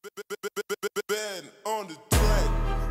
Ben on the track.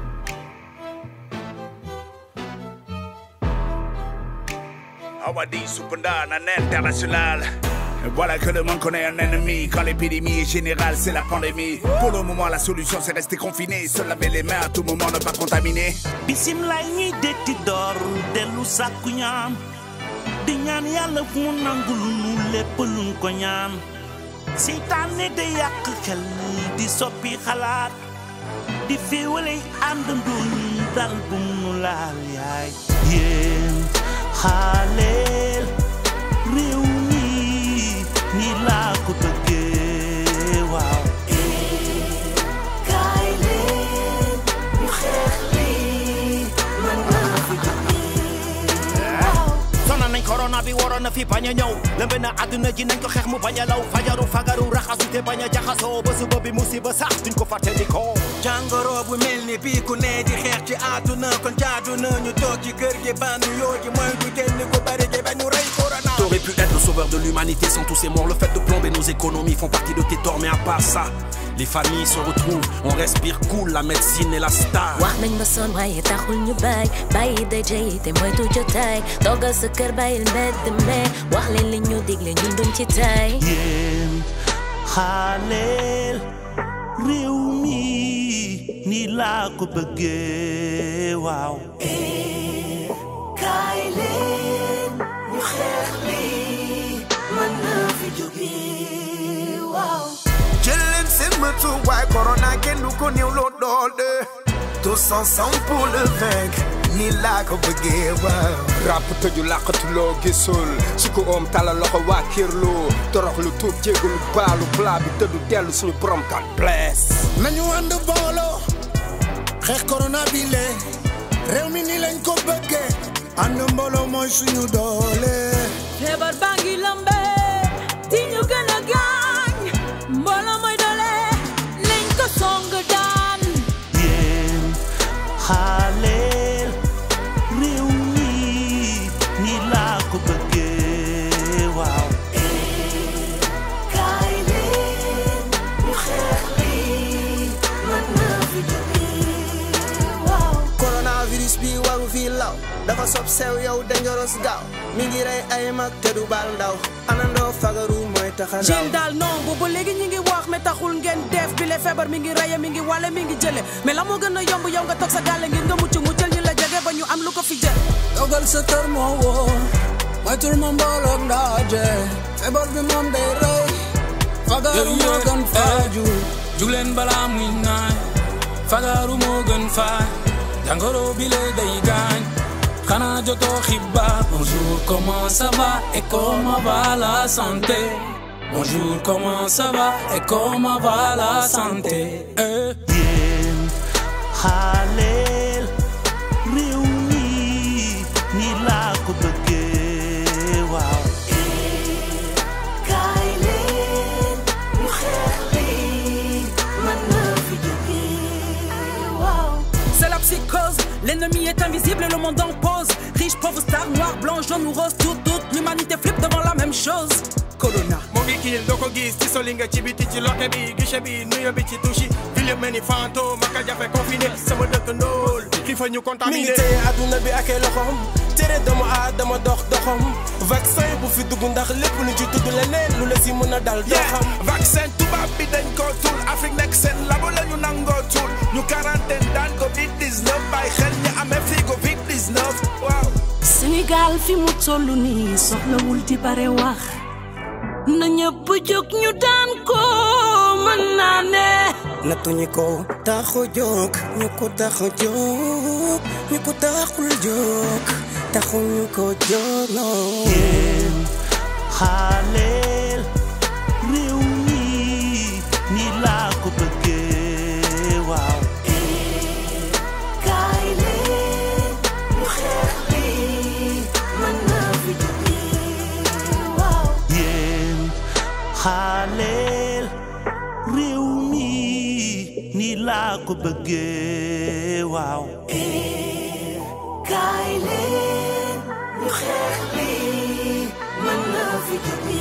Awadi Supanda, un international. Voilà que le monde connaît un ennemi. Quand l'épidémie est générale, c'est la pandémie. Pour le moment, la solution, c'est rester confiné. Se laver les mains à tout moment, ne pas contaminer. bisimilah ñuy detti door dellu sàkku ñaan di ñaan yàlla mu nangul nu lépp luñ ko ñaan seytaane day yàq xel di soppi xalaat di féewale àndandoo ñu dal bu mu laal yaay yéen xaaleel réew mi ni laa ko bëggee waaw kaay leen ñu xeex lii mën naa fi sonal nañ corona bi waroon na fi bañ a ñëw lëmbe na àdduna ji nañ ko xeex mu bañ a law fajaru fagaru raxasu te bañ a jaxasoo ba suba bi musiba sax duñ ko fàtte di ko jàngoro bu mel ni bii ku ne di xeex ci àdduna kon jaadu na ñu toog ci kër gi bandu yoo ji mooy du génn ko bari gi ba ñu rey corona T'aurais pu être le sauveur de l'humanité sans tous ces morts. Le fait de plomber nos économies font partie de tes torts, mais à part ça, les familles se retrouvent, on respire cool, la médecine est la star. wax nañ ba sonn waaye taxul ñu bàyyi bàyyi daje yi te moytu jotaay toogal sa kër bàyyil mbedd me wax leen li ñu digle ñun duñ ci tay yéen xaaleel réew mi ni laa ko bëggee waaw kaay leen ñu xeex lii mën naa fi jóge waaw jël leen seen matuwaay corona kenn du ko néew loo doole tous ensemble pour le vaincre ni laa ko bëggee waaw ràpp tëju làqatuloo gisul su ko oom tala loxo waa kirloo torox lu tuub jégalu baalu plat bi tëddu dellu suñu borom kan bless nañu ànd booloo xeex corona bi le réew mi ni lañ ko bëggee ànd mbooloo mooy suñu doole feebar baa ngi lambe di ñu gën a gaañ mbooloo mooy doole nañ ko song daan yéen xaaleel réew mi ni laa ko bëggee waaw kaay leen ñu xeex lii mën naa fi jóge waaw coronavirus bi waru fii law dafa sob sew yow dangerous gaaw mi ngi rey ay mag te du baal ndaw anandoo fagaru mooy taxa Jeune daal non boobu léegi ñi ngi wax mais taxul ngeen def bi le feebar mi ngi reye mi ngi wale mi ngi jële mais la moo gën a yomb yow nga toog sa gàlle ngir nga mucc muccal ñu la jege ba ñu am lu ko fi jël dogal sa kër moo wóor moytul ma mbooloog ndaaje feebar bi moom day rey fagaru moo gën faaju jugleen balaa muy naaj fagaru moo gën faaj jàngoro bi le day gaañ xanaa jotoo xibaar bonjour comment ça va et comment va la santé bonjour comment ça va et comment va la santé eh. yéen xaaleel réew mi ni laa ko bëggee waaw kaay leen ñu xeex lii mën naa fi jóge waaw C'est la psychose, l'ennemi est invisible et le monde en pause. Riche, pauvre, star, noir, blanc, jaune ou rose, tout, toute l'humanité flippe devant la même chose. corona mu ngi kiil doo ko gis ci soli nga ci biti ci loke bi guichet bi nuyo bi ci touche file mel ni fantôme maka jafe confiné sama dëkk ndóol ki fa ñu contaminé mi ngi téye adduna bi ak ay loxom tere doomu aadama dox doxam vaccin bu fi dugg ndax lépp lu ci tudd leneen lu la si mën a dal doo xam vaccin tubaab bi dañ ko tuul Afrique nekk seen labo la ñu nangoo tuul ñu quarantaine daan Covid 19 bàyyi xel ñu amee fii Covid 19 waaw. Sénégal fi mu toll nii soxlawul di bare wax na ñëpp jóg ñu daan ko mën naa ne nattuñu ko taxu jóg ñu ko taxu jóg ñu ko taxul jóg taxuñu ko jóg non yéen xaaleel réew mi ni laa ko bëggee waaw kaay leen ñu xeex lii mën naa fi jóge waaw yéen xaaleel réew mi ni laa ko bëggee waaw kaay leen ñu xeex lii mën naa fi jóge